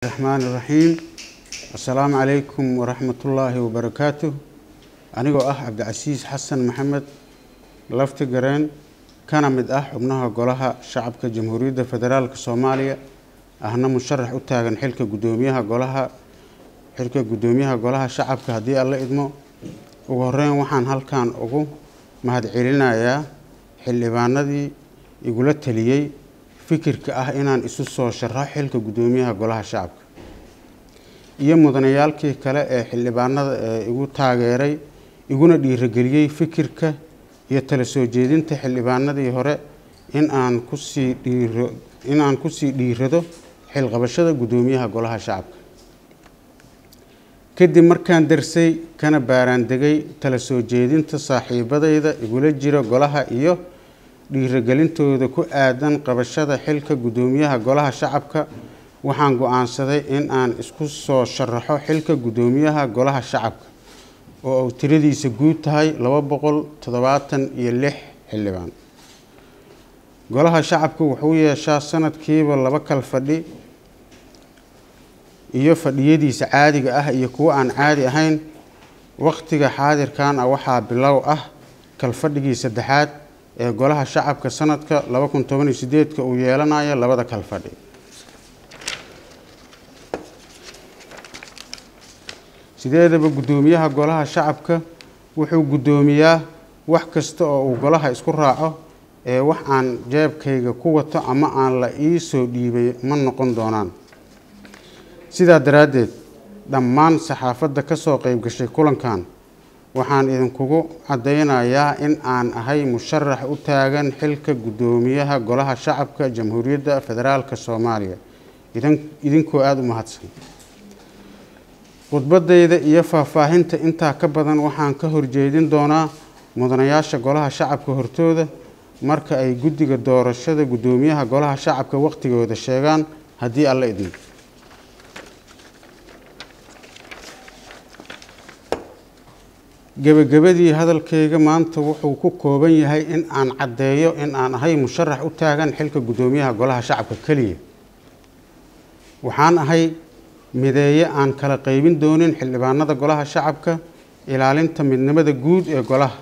raxmaan iraxiim assalaamu calaykum waraxmatullaahi wabarakaatuh anigoo ah cabdicasiis xasan maxamed lafti gareen kana mid ah xubnaha golaha shacabka jamhuuriyadda federaalk soomaaliya ahna musharax u taagan xilka guddoomiyaha golaha xilka guddoomiyaha golaha shacabka haddii alla idmo ugu horeyn waxaan halkan ugu mahadcelinayaa xildhibaanadii igula taliyey fikirka ah inaan isu soo sharaxo xilka guddoomiyaha golaha shacabka iyo mudanayaalkii kale ee xildhibaanada ee igu taageeray iguna dhiirageliyey fikirka iyo tala soo jeedinta xildhibaanadii hore in aan kusii dhiiro in aan kusii dhiirado xilqabashada guddoomiyaha golaha shacabka kadib markaan darsay kana baaraandegay tala soo jeedinta saaxiibadayda igula jira golaha iyo dhiiragelintooda ku aadan qabashada xilka guddoomiyaha golaha shacabka waxaan go-aansaday in aan isku soo sharaxo xilka guddoomiyaha golaha shacabka oo uu tiradiisa guud tahay laba boqol toddobaatan iyo lix xildhibaan golaha shacabka wuxuu yeeshaa sanadkiiba laba kal fadhi iyo fadhiyadiisa caadiga ah iyo kuwo aan caadi ahayn wakhtiga xaadirkan ah waxaa bilow ah kalfadhigii saddexaad ee golaha shacabka sanadka laba kun toban iyo sideedka uu yeelanayo labada kalfadhi sideedaba guddoomiyaha golaha shacabka wuxuu guddoomiyaa wax kasta oo uu golaha isku raaco ee wax aan jeebkayga ku wato ama aan la ii soo dhiibay ma noqon doonaan sidaa daraaddeed dhammaan saxaafadda ka soo qeyb gashay kulankan waxaan idinkugu caddaynayaa in aan ahay musharax u taagan xilka guddoomiyaha golaha shacabka jamhuuriyadda federaalk soomaaliya idinkoo aada u mahadsan khudbadayda iyo faahfaahinta intaa ka badan waxaan ka horjeedin doonaa mudanayaasha golaha shacabka hortooda marka ay guddiga doorashada guddoomiyaha golaha shacabka waqtigooda sheegaan haddii alla idin gebagabadii hadalkayga maanta wuxuu ku kooban yahay in aan caddeeyo in aan ahay musharax u taagan xilka guddoomiyaha golaha shacabka keliya waxaan ahay mideeye aan kala qeybin doonin xildhibaanada golaha shacabka ilaalinta midnimada guud ee golaha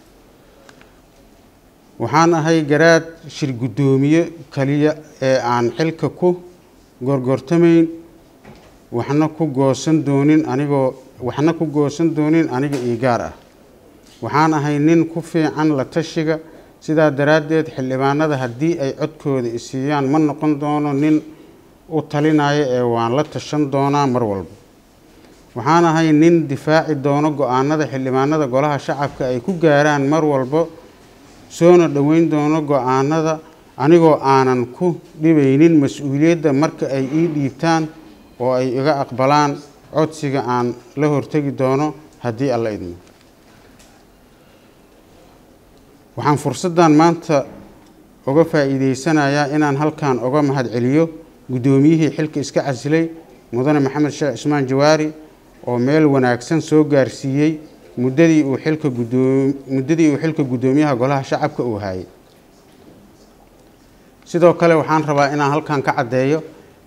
waxaan ahay garaad shir guddoomiye kaliya ee aan xilka ku gorgortamayn waxna ku goosan doonin anigoo waxna ku goosan doonin aniga io gaar ah waxaan ahay nin ku fiican la tashiga sidaa daraaddeed xildhibaanada haddii ay codkooda isiiyaan ma noqon doono nin u talinaya ee waan la tashan doonaa mar walba waxaan ahay nin difaaci doono go-aanada xildhibaanada golaha shacabka ay ku gaaraan mar walba soona dhoweyn doono go-aanada anigoo aanan ku dhibaynin mas-uuliyadda marka ay ii dhiibtaan oo ay iga aqbalaan codsiga aan la hortegi doono haddii alla idmo waxaan fursaddan maanta uga faa'iideysanayaa inaan halkan uga mahadceliyo guddoomiyihii xilka iska casilay mudane maxamed sheekh cismaan jawaari oo meel wanaagsan soo gaarsiiyey muddadii uu xilka guddoo muddadii uu xilka guddoomiyaha golaha shacabka uu hayay sidoo kale waxaan rabaa inaan halkan ka caddeeyo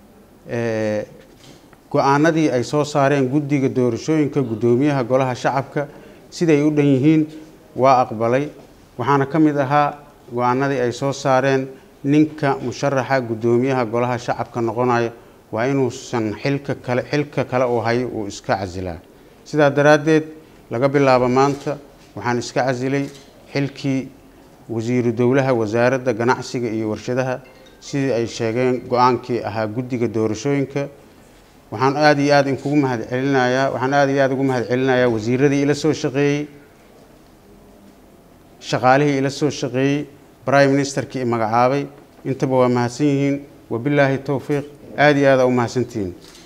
go-aanadii ay soo saareen guddiga doorashooyinka guddoomiyaha golaha shacabka siday u dhan yihiin waa aqbalay waxaana ka mid ahaa go-aanadii ay soo saareen ninka musharaxa guddoomiyaha golaha shacabka noqonayo waa inuusan xilka kale xilka kale uu hayo uu iska casilaa sidaa daraaddeed laga bilaabo maanta waxaan iska casilay xilkii wasiiru dowlaha wasaaradda ganacsiga iyo warshadaha sidii ay sheegeen go-aankii ahaa guddiga doorashooyinka waxaan aada iyo aada inkugu mahad celinayaa waxaan aada iyo aada ugu mahad celinayaa wasiiradii ila soo shaqeeyey shaqaalihii ila soo shaqeeyey prime ministerkii magacaabay intaba waa mahadsan yihiin wabilaahi towfiiq aada iyo aada u mahadsantihiin